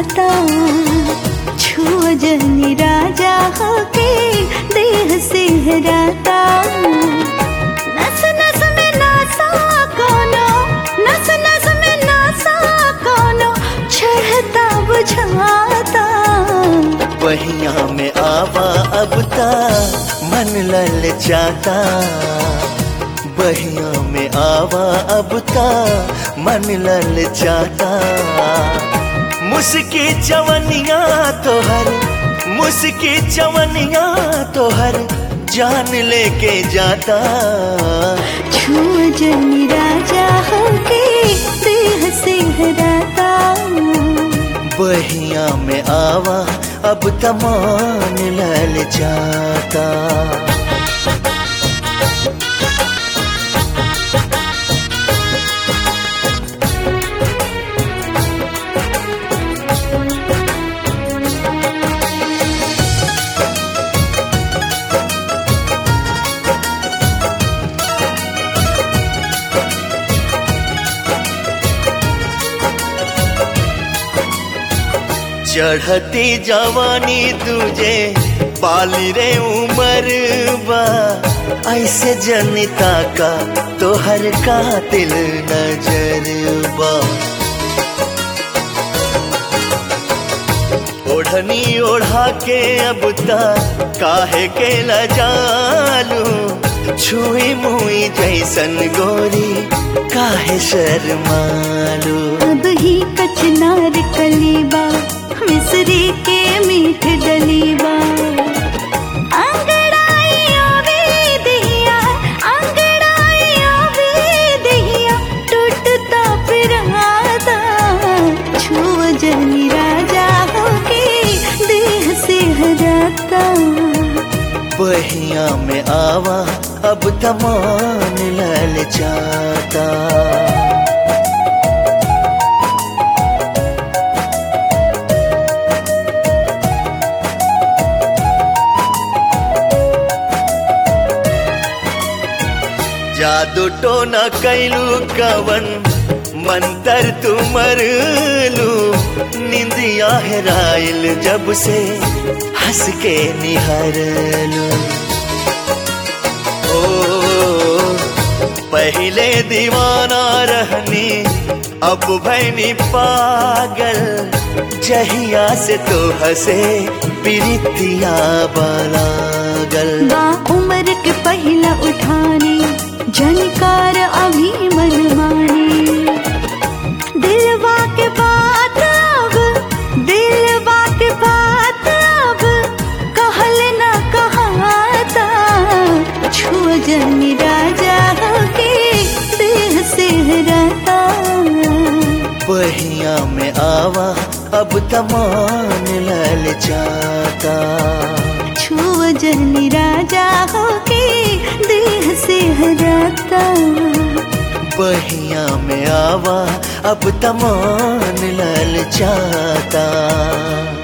जाता छुआ जनी राजा होके देह सिहराता नस नस में नासा कोनो नस नस में नासा कोनो चढ़ता बुझाता बहिया में आवा अब ता मन लल जाता बहिया में आवा अब ता मन लल जाता मुस्की चवनिया तोहर मुस्की चवनिया तोहर जान लेके जाता छुआ जनी राजा होके देह सिहराता बहिया में आवा अब तमान लल जाता चढ़ती जवानी तुझे पाली रे उमर बा ऐसे जनिता का तोहर कातिल नजर बा ओढ़नी ओढ़ा के अब ता काहे के लजालू छुई मुई जैसन गोरी काहे शर्मालू अब ही कचनार कलीबा मिसरी के मीठ डलीबा अंगड़ाई आवे दिया अंगड़ाई आवे दिया टूटता पिराता छुआ जनी राजा होके देह से हराता बहिया में आवा अब तमान लल जाता जादू टोना कैलू कवन मंतर तुमर लू निंदिया हेराइल जब से हंस के निहरलू ओ पहले दीवाना रहनी अब भैनी पागल जहिया से तो हंसे प्रीतिया बलागल बा उम्र के पहला उठानी जनकार अभी मन मानी दिलवा के बात अब दिलवा के बात अब कहल न कहाता छुआ जनी राजा होके देह से रहता बहिया में आवा अब तमान लल जाता छुआ जनी राजा होके देह से हराता बहिया में आवा अब तमान लल जाता